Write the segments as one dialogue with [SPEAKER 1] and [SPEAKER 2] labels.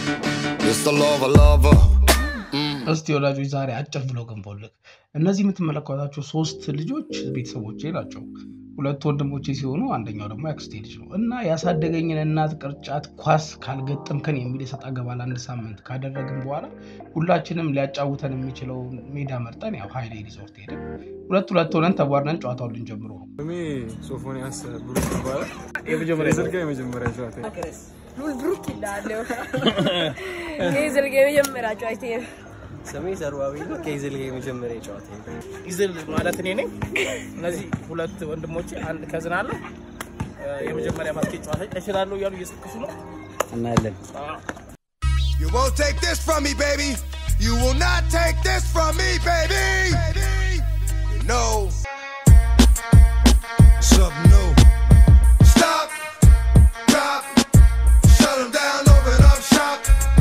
[SPEAKER 1] It's the lover, lover.
[SPEAKER 2] እስቲ ወላጆች ዛሬ አጭር ብሎ ገንቦልክ እነዚህ የምትመለከቷቸው ሶስት ልጆች ቤተሰቦቼ ናቸው። ሁለቱ ወንድሞቼ ሲሆኑ አንደኛው ደግሞ ያክስቴ ልጅ ነው እና ያሳደገኝን እናት ቅርጫት ኳስ ካልገጠምከን የሚል የሰጥ አገባ ለአንድ ሳምንት ካደረግን በኋላ ሁላችንም ሊያጫውተን የሚችለው ሜዳ መርጠን ያው ሀይሌ ሪዞርት ሄድን። ሁለት ሁለት ሆነን ተቧርነን ጨዋታውን ልንጀምሮ ነው።
[SPEAKER 3] ስሜ ሶፎንያስ ብሩክ ይባላል።
[SPEAKER 2] የመጀመሪያ
[SPEAKER 3] የስልክ የመጀመሪያ ጨዋታ
[SPEAKER 4] ብሩክ ይላለሁ። ከይዝል ጋር የመጀመሪያ ጨዋታ
[SPEAKER 5] ስሜ ዘርባዊ ነው። ከይዝል ጋር የመጀመሪያ ጨዋታ
[SPEAKER 6] ይዝል ማለት እኔ ነኝ። እነዚህ ሁለት ወንድሞቼ አንድ ከዝን አለ የመጀመሪያ ባስኬት ጨዋታ እችላለሁ እያሉ እየሰክሱ ነው።
[SPEAKER 5] እናያለን።
[SPEAKER 1] You won't take this from me, baby. You will not take this from me, baby. You know. Something new. Stop. Drop. Shut 'em down, open up shop.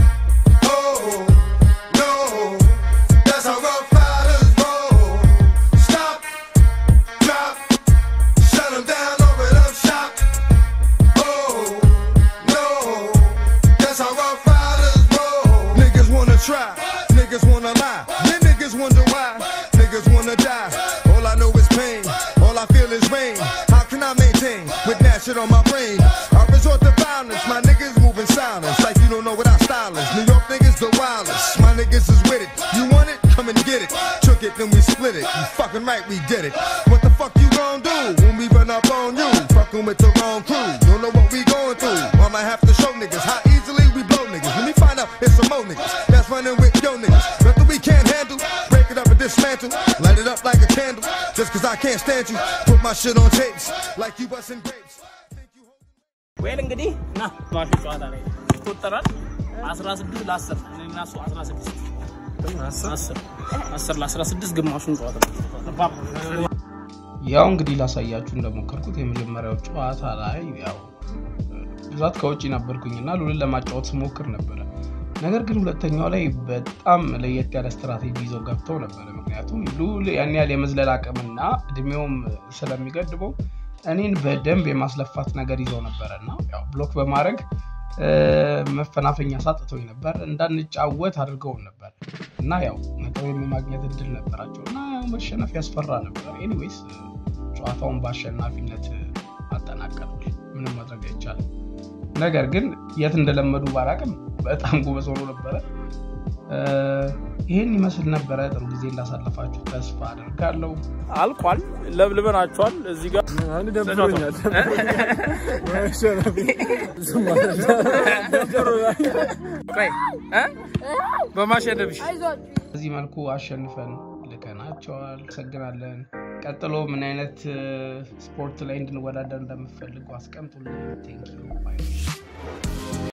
[SPEAKER 1] Oh, no. That's how rough riders roll. Stop. Drop. Shut 'em down, open up shop. Oh, no. That's how rough riders roll. Niggas wanna try, niggas wanna lie. Then niggas wonder why, niggas wanna die. All I know is pain, all I feel is rain. How can I maintain with that shit on my brain? I resort to violence, my niggas moving silence. Like you don't know what our style is. New York niggas the wildest, my niggas is with it. You want it? Come and get it. Took it, then we split it. You fucking right, we did it. What the fuck you gon' do when we run up on you? Fucking with the wrong crew. Don't know what we going through. I'ma have to show niggas how easily we blow niggas. When we find out it's some more niggas that's running with yo niggas. Nothing we can't handle. Break it up and dismantle. Light it up like a candle. Just cause I can't stand you. Put my shit on tapes like you busting grapes. Think you hold-
[SPEAKER 6] ወይል እንግዲህ ና ማሽ ጨዋታ ላይ ይቆጠራል። 16 ለ10 እኔና እሱ 16 10 10 ለ16 ግማሹን ጨዋታ ነው።
[SPEAKER 2] ያው እንግዲህ ላሳያችሁ እንደሞከርኩት የመጀመሪያው ጨዋታ ላይ ያው ብዛት ከውጭ ነበርኩኝና ሉልን ለማጫወት ስሞክር ነበረ። ነገር ግን ሁለተኛው ላይ በጣም ለየት ያለ ስትራቴጂ ይዘው ገብተው ነበረ። ምክንያቱም ሉል ያን ያህል የመዝለል አቅምና እድሜውም ስለሚገድበው እኔን በደንብ የማስለፋት ነገር ይዘው ነበረ እና ያው ብሎክ በማድረግ እ፣ መፈናፈኛ ሳጥቶኝ ነበር። እንዳንጫወት አድርገውን ነበር እና ያው ነጥብ የማግኘት እድል ነበራቸው እና ያው መሸነፍ ያስፈራ ነበር። ኤኒዌይስ ጨዋታውን በአሸናፊነት አጠናቀሉ። ምንም ማድረግ አይቻልም። ነገር ግን የት እንደለመዱ ባላቅም በጣም ጎበዝ ሆኖ ነበረ። እ፣ ይህን ይመስል ነበረ። ጥሩ ጊዜ እንዳሳለፋችሁ ተስፋ አደርጋለሁ።
[SPEAKER 6] አልቋል። ለብልበናቸዋል። እዚህ ጋር
[SPEAKER 3] አንድ ደብሮኛል።
[SPEAKER 6] ቆይ እ? በማሸነፍሽ
[SPEAKER 4] አይዟችሁ
[SPEAKER 2] በዚህ መልኩ አሸንፈን ልከናቸዋል። አመሰግናለን። ቀጥሎ ምን አይነት እ፣ ስፖርት ላይ እንድንወዳደር እንደምፈልጉ አስቀምጡልን። ቴንኪዩ ባይ